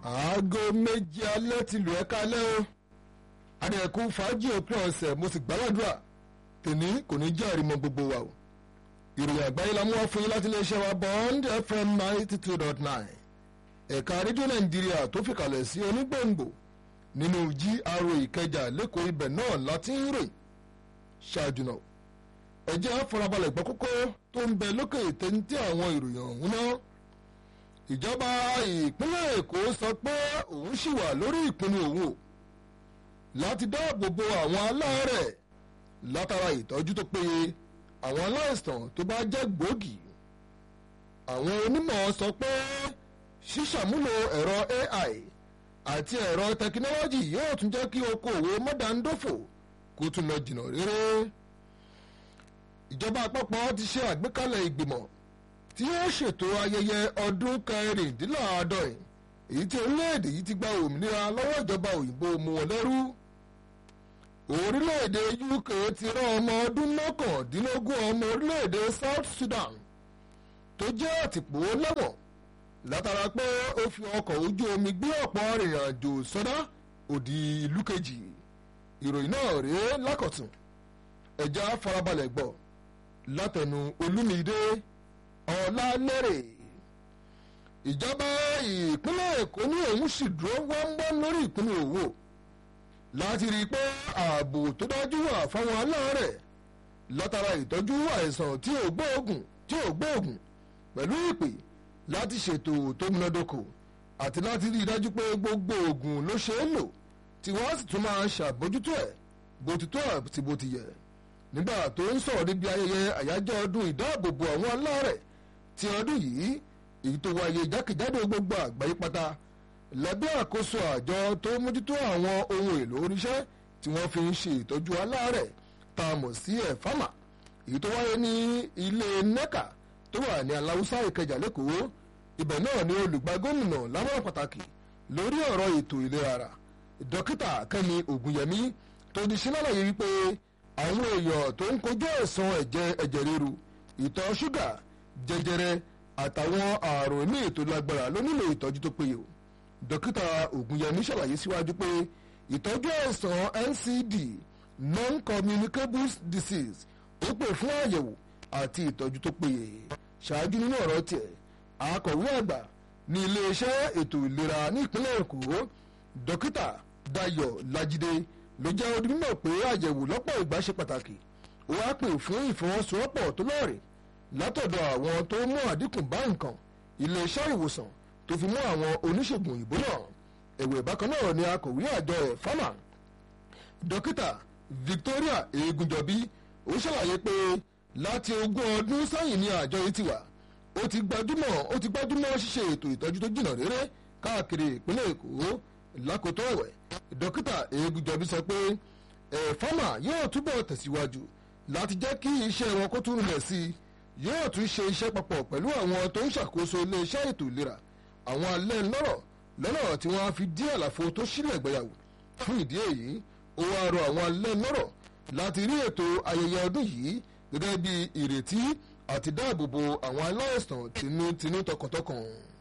aago méje alẹ́ ti lù ẹ́ kálẹ́ o adẹ̀kú fàájì òpin ọ̀sẹ̀ mo sì gbàládùra tèmi kò ní jẹ́ àrímọ́ gbogbo wa o ìròyìn àgbáyé la mú wá fún yín láti iléeṣẹ́ wa bond fm ninety two dot nine ẹ̀ka rédíò nàìjíríà tó fìkàlẹ̀ sí onígbòǹgbò nínú gra ìkẹjà lẹ́kọ̀ọ́ ibẹ̀ náà láti ń rè ṣáájú náà ẹ jẹ́ àfọlábalẹ̀ gbọ́ kókó tó ń bẹ lókè téńté àwọn ìròyìn ọ̀hún náà ìjọba ìpínlẹ̀ èkó sọ pé òun ṣì wà lórí ìpinnu òun o láti dáàbò bo àwọn aláàárẹ̀ látara ìtọ́jú tó péye àwọn aláìsàn tó bá jẹ́ gbòógì àwọn onímọ̀ sọ pé ṣíṣàmúlò ẹ̀rọ ai àti ẹ̀rọ tẹkinọ́lọ́jì yóò tún jẹ́ kí okòwò mọ́dàndófò kó tún lọ jìnnà réré ìjọba àpapọ̀ ti ṣe àgbékalẹ̀ ìgbìmọ̀ tí yóò ṣètò ayẹyẹ ọdún kẹrìndínláàádọ́rin èyí tí orílẹ̀-èdè yìí ti gba òmìnira lọ́wọ́ ìjọba òyìnbó mú wọn lẹ́rú orílẹ̀-èdè uk ti rán ọmọ ọdún mọ́kàndínlógún ọmọ orílẹ̀-èdè south sudan tó jẹ́ àtìpó lẹ́wọ̀n látara pé ó fi ọkọ̀ ojú omi gbé ọ̀pọ̀ arìnrìn-àjò sọ́dá òdì ìlú kejì ìròyìn náà rèé lákọ̀tún ẹ̀já farabalẹ̀ gbọ́ látẹnu olúmídé ọ̀làlẹ́rẹ̀ ìjọba ìpínlẹ̀ èkó ní òun sì dúró wọ́nwọ́n lórí ìpínlẹ̀ òwò láti rí i pé ààbò tó dájú wà fáwọn aláàárẹ̀ látara ìtọ́jú àìsàn tí ò gbóògùn tí ò gbóògùn pẹ̀lú ìpè láti ṣètò tó múnádóko àti láti rí i dájú pé gbogbo oògùn ló ṣe é lò tí wọ́n sì tún máa ṣàbójútó ẹ̀ bó ti tó àti bó ti yẹ nígbà tó ń sọ̀rọ̀ níbi ayẹyẹ àyájọ́ ọdún ìdáàbòbò àwọn aláàárẹ̀ ti ọdún yìí èyí tó wáyé jákèjádò gbogbo àgbáyé pátá lábẹ́ àkóso àjọ tó mójútó àwọn ohun èlò oríṣẹ́ tí wọ́n fi ń ṣe ìtọ́jú aláàárẹ̀ tá a mọ̀ sí ẹ̀fámà èyí tó wáyé ní ilé nẹ́kà tó wà ní aláwùsá ìkẹjà lẹ́kọ̀ọ́ ibẹ̀ náà ni olùgbà gómìnà láwọn pàtàkì lórí ọ̀rọ̀ ètò ìlera ara dókítà kẹ́mi ògùnyẹmí tó di sí lálàyé wípé àwọn èèyàn tó ń kojú ẹ̀sán ẹ̀jẹ̀ ẹ̀jẹ̀ ríru ìtọ̀ ṣúgà jẹjẹrẹ àtàwọn ààrùn ní ètò lágbára ló nílò ìtọ́jú tó péye o dókítà ògùnyẹmí ṣàlàyé síwájú pé ìtọ́jú ẹ̀sán ncd non-communicable disease ó pè fún àyẹ̀wò àti ìtọ́jú tó péye ṣáájú nínú ọ̀rọ̀ tiẹ̀ akọ̀wé àgbà ní iléeṣẹ́ ètò ìlera ní ìpínlẹ̀ èkó dókítà dayo lajide ló jẹ́ odi mímọ̀ pé àyẹ̀wò lọ́pọ̀ ìgbà ṣe pàtàkì ó wá pè fún ìfọwọ́sowọ́pọ̀ tó lọ́ọ̀rìn látọ̀dọ̀ àwọn tó mú àdínkù bá nǹkan iléeṣẹ́ ìwòsàn tó fi mú àwọn oníṣègùn òyìnbó náà ẹ̀wẹ̀ bákan náà ni akọ̀wé àjọ ẹ̀ fámà dókítà victoria egunjọbí ó ṣàlàyé pé láti ogún ọdún sẹ́yìn ni àjọ yìí ti wà ó ti gbajúmọ̀ ó ti gbajúmọ̀ ṣíṣe ètò ìtọ́jú tó jìnnà réré káàkiri ìpínlẹ̀ èkó lákòótọ́ ẹ̀wẹ̀ dókítà egunjọbí sọ pé ẹ̀fọ́mà yóò túbọ̀ tẹ̀síwájú láti jẹ́ kí iṣẹ́ wọn kó tún rìnlẹ̀ sí i yóò tún ṣe iṣẹ́ papọ̀ pẹ̀lú àwọn tó ń ṣàkóso iléeṣẹ́ ètò ìlera àwọn alẹ́ lọ́rọ̀ lọ́nà tí wọ́n á fi dí àlàfo tó sílẹ̀ gbéyàwó fún ìdí èyí ó wá rọ àwọn alẹ́ lọ́rọ̀ láti rí ètò ayẹyẹ ọdún yìí gẹ́gẹ́ bí ìrètí àti dáàbòbò àwọn aláìsàn tinútinú tọkàntọkàn.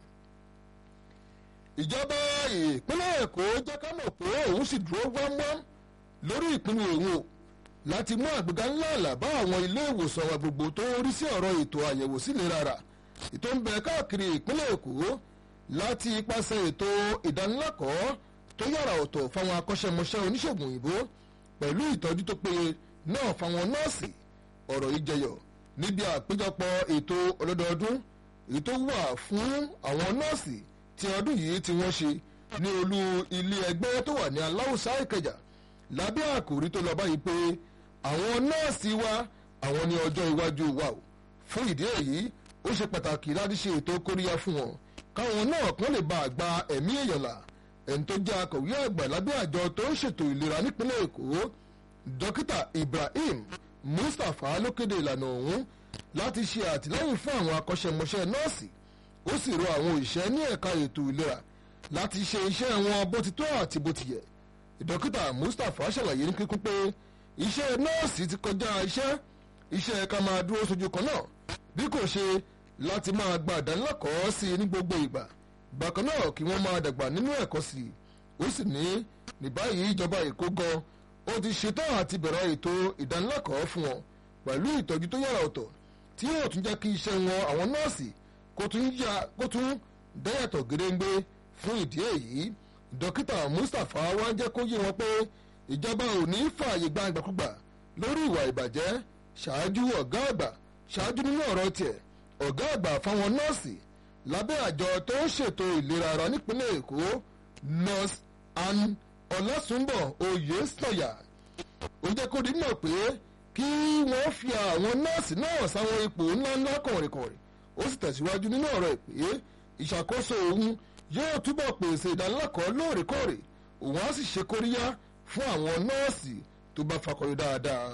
ìjọba ìpínlẹ̀ èkó jẹ́ ká mọ̀ pé òun sì dúró wámwám lórí ìpinnu òun o láti mú àgbéga ńlá àlà bá àwọn ilé ìwòsàn wa gbogbo tó rí sí ọ̀rọ̀ ètò àyẹ̀wò sílera rà ètò ń bẹ káàkiri ìpínlẹ̀ èkó láti ipasẹ̀ ètò ìdánilẹ́kọ̀ọ́ tó yàrá ọ̀tọ̀ fáwọn akọ́ṣẹ́mọṣẹ́ oníṣègùn òyìnbó pẹ̀lú ìtọ́jú tó péye náà fáwọn nọ́ọ̀sì ọ̀rọ̀ yìí jẹyọ níbi àpéjọpọ̀ ètò ọlọ́dọọdún èyí tó wà fún àwọn nọ́ọ̀sì tí ọdún yìí tí wọ́n ṣe ní olú ilé ẹgbẹ́ tó wà ní aláwùsá ìkẹjà lábẹ́ àkòrí tó lọ báyìí pé àwọn nọ́ọ̀sì wa àwọn ní ọjọ́ iwájú wa o fún ìdí èyí ó ṣe pàtàkì láti ṣe ètò kóríyá fún wọn káwọn náà kàn lè bá àgbà ẹ̀mí èèyàn là ẹni tó jẹ́ akọ̀wé àgbà lábẹ́ àjọ tó ń ṣètò ìlera nípínlẹ̀ èkó dókítà ibrahim mustapha ló kéde ìlànà ọ̀hún láti ṣe àtìlẹ́yìn fún àwọn akọ́ṣẹ́mọṣẹ́ nọ́ọ̀sì ó sì rọ àwọn òṣìṣẹ́ ní ẹ̀ka ètò ìlera láti ṣe iṣẹ́ wọn bó ti tó àti bó ti yẹ dókítà mustapha ṣàlàyé ní kíkún pé iṣẹ́ nọ́ọ̀sì ti kọjá iṣẹ́ iṣẹ́ ká máa dúró sójú kan náà bí kò ṣe láti máa gba ìdánilẹ́kọ̀ọ́ sí i ní gbogbo ìgbà bákan náà kí wọ́n máa dàgbà nínú ẹ̀kọ́ sí i ó sì ní ní báyìí ìjọba èkó gan ó ti ṣetán àti bẹ̀rẹ̀ ètò ìdánilẹ́kọ̀ọ́ fún wọn pẹ̀lú ìtọ́jú tó yára ọ̀tọ̀ tí yóò tún jẹ́ kí iṣẹ́ wọn àwọn nọ́ọ̀sì kó tún dẹ́yàtọ̀ gédéńgbé fún ìdí èyí dókítà mustapha wá jẹ́ kó yé wọn pé ìjọba ò ní fààyè gba ìgbàkúgbà lórí ìwà ìbàjẹ́ ṣáájú ọ̀gá àgbà ṣáájú nínú ọ̀rọ̀ tiẹ̀ ọ̀gá àgbà fáwọn nọ́ọ̀sì lábẹ́ àjọ tó ń ṣètò ìlera ara nípínlẹ̀ èkó nurse ann ọlásùnbọ̀ oyèsọ̀yà ó jẹ́ kó di mọ̀ pé kí wọ́n fi àwọn nọ́ọ̀sì náà sáwọn ipò ńláńlá kọ̀rìnkọ̀rìn ó sì tẹ̀síwájú nínú ọ̀rọ̀ ẹ̀ pé ìṣàkóso òun yóò túbọ̀ pèsè ìdánilẹ́kọ̀ọ́ lóòrèkóòrè òun á sì ṣe kóríyá fún àwọn nọ́ọ̀sì tó bá fakọyọ dáadáa.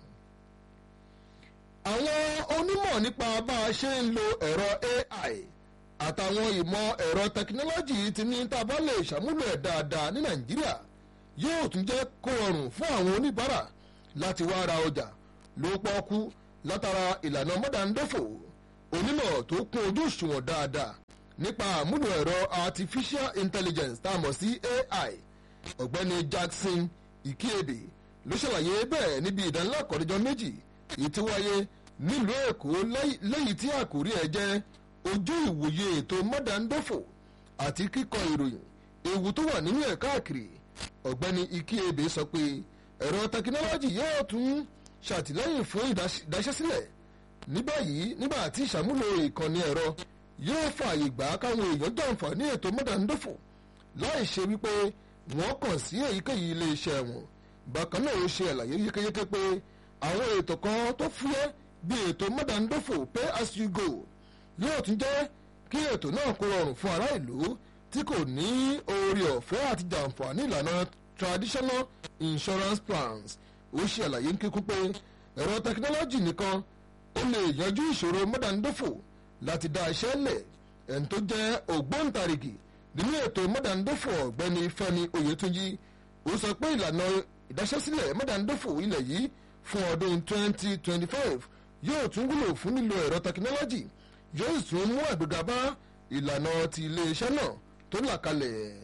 àwọn onímọ̀ nípa bá a ṣe ń lo ẹ̀rọ AI àtàwọn ìmọ̀ ẹ̀rọ tẹkinọ́lọ́jì ti ní tá a bá lè ṣàmúlò ẹ̀ dáadáa ní nàìjíríà yóò tún jẹ́ kó rọrùn fún àwọn oníbàárà láti wá ra ọjà ló pọ́ọ́kú látara ìlànà mọ́dàndófò onímọ̀ tó kún ojú òṣùwọ̀n dáadáa nípa àmúlò ẹ̀rọ artificial intelligence tá a mọ̀ sí AI ọ̀gbẹ́ni Jackson Ikiebe ló ṣàlàyé bẹ́ẹ̀ níbi ìdánilẹ́kọ̀ọ́dẹ́jọ́ méjì èyí tí wáyé nílùú Èkó lẹ́yìn tí àkórí ẹ̀ jẹ́ ojú ìwòye ètò mọ́dàndófò àti kíkọ ìròyìn ewu tó wà nínú ẹ̀ káàkiri ọ̀gbẹ́ni Ikiebe sọ pé ẹ̀rọ tẹkinọ́lọ́jì yóò tún ṣàtìlẹ́yìn fún ìdáṣẹ́sílẹ̀ ní báyìí nígbà tí ìṣàmúlò ìkànnì ẹ̀rọ yóò fààyè gbà káwọn èèyàn jàǹfààní ètò mọ́dàndófò láì ṣe wípé wọ́n kàn sí èyíkéyìí ilé iṣẹ́ wọn bákan náà ó ṣe àlàyé yékéyéké pé àwọn ètò kan tó fúyẹ́ bí ètò mọ́dàndófò pay as you go yóò tún jẹ́ kí ètò náà kó rọrùn fún ará ìlú tí kò ní oore ọ̀fẹ́ àti jàǹfààní ìlànà traditional insurance plans ó ṣe àlàyé ń kíkún pé ẹ̀rọ tẹkinọ́lọ́jì nìkan ó lè yanjú ìṣòro mọ́dàndófò láti dá iṣẹ́ lẹ̀ ẹni tó jẹ́ ògbóǹtarìgì nínú ètò mọ́dàndófò ọ̀gbẹ́ni Fẹ́mi Oyètúnjí ó sọ pé ìlànà ìdáṣẹ́sílẹ̀ mọ́dàndófò ilẹ̀ yìí fún ọdún 2025 yóò tún wúlò fún lílo ẹ̀rọ tẹkinọ́lọ́jì yóò tún mú àgbéga bá ìlànà ti iléeṣẹ́ náà tó là kalẹ̀.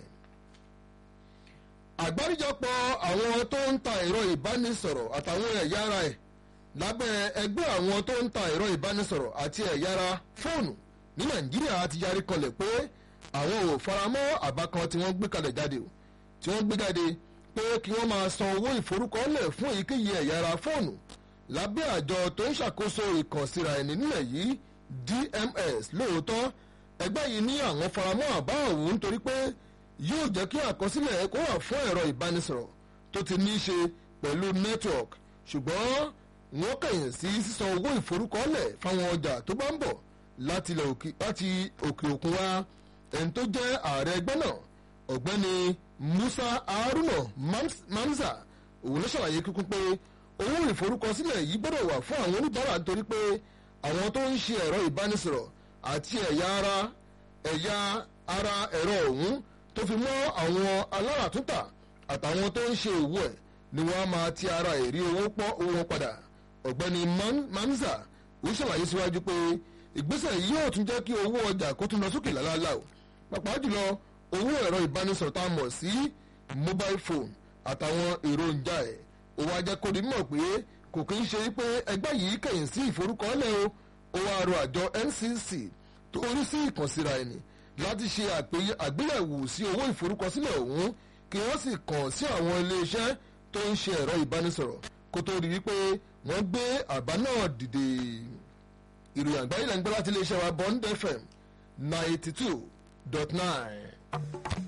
àgbáríjọpọ̀ àwọn tó ń ta ẹ̀rọ ìbánisọ̀rọ̀ àtàwọn ẹ̀yà ara ẹ̀ lábẹ́ ẹgbẹ́ àwọn tó ń ta ẹ̀rọ ìbánisọ̀rọ̀ àti ẹ̀yà ara fóònù ní nàìjíríà ti yarí kanlẹ̀ pé àwọn ò faramọ́ àbá kan tí wọ́n gbé kalẹ̀ jáde o tí wọ́n gbé jáde pé kí wọ́n máa san owó ìforúkọlẹ̀ fún èyíkéyìí ẹ̀yà ara fóònù lábẹ́ àjọ tó ń ṣàkóso ìkànsíra ẹni nílẹ̀ yìí DMS lóòótọ́ ẹgbẹ́ yìí ní àwọn faramọ́ àbá òun nítorí pé yóò jẹ́ kí àkọsílẹ̀ kó wà fún ẹ̀rọ ìbánisọ̀rọ̀ tó ti ní í ṣe pẹ̀lú network ṣùgbọ́n wọ́n kẹ̀yìn sí sísan owó ìforúkọlẹ̀ fáwọn ọjà tó bá ń bọ̀ láti òkè òkun wá ẹni tó jẹ́ ààrẹ ẹgbẹ́ náà ọ̀gbẹ́ni Musa Haruna Mamza òun ló ṣàlàyé kíkún pé owó ìforúkọsílẹ̀ yìí gbọ́dọ̀ wà fún àwọn oníbàárà nítorí pé àwọn tó ń ṣe ẹ̀rọ ìbánisọ̀rọ̀ àti ẹ̀yà ara ẹ̀yà ara ẹ̀rọ ọ̀hún tó fi mọ́ àwọn aláràtúntà àtàwọn tó ń ṣe òwò ẹ̀ ni wọ́n á máa ti ara èrí owó pọ́ owó wọn padà ọ̀gbẹ́ni Mamza ó ṣàlàyé síwájú pé ìgbésẹ̀ yìí yóò tún jẹ́ kí owó ọjà kó tún lọ sókè lálálá o pàápàá jùlọ owó ẹ̀rọ ìbánisọ̀rọ̀ tá a mọ̀ sí mobile phone àtàwọn èròjà ẹ̀ ó wá jẹ́ kó di mọ̀ pé kò kí ń ṣe pé ẹgbẹ́ yìí kẹ̀yìn sí ìforúkọọ́lẹ̀ o ó wá rọ àjọ NCC tó rí sí ìkànsíra ẹni láti ṣe àgbéyẹ̀wò sí owó ìforúkọsílẹ̀ ọ̀hún kí wọ́n sì kàn sí àwọn iléeṣẹ́ tó ń ṣe ẹ̀rọ ìbánisọ̀rọ̀ kó tó rí wípé wọ́n gbé àbá náà dìde ìròyìn àgbáyé lẹ́ńgbẹ́ láti iléeṣẹ́ wa Bond FM ninety two dot nine.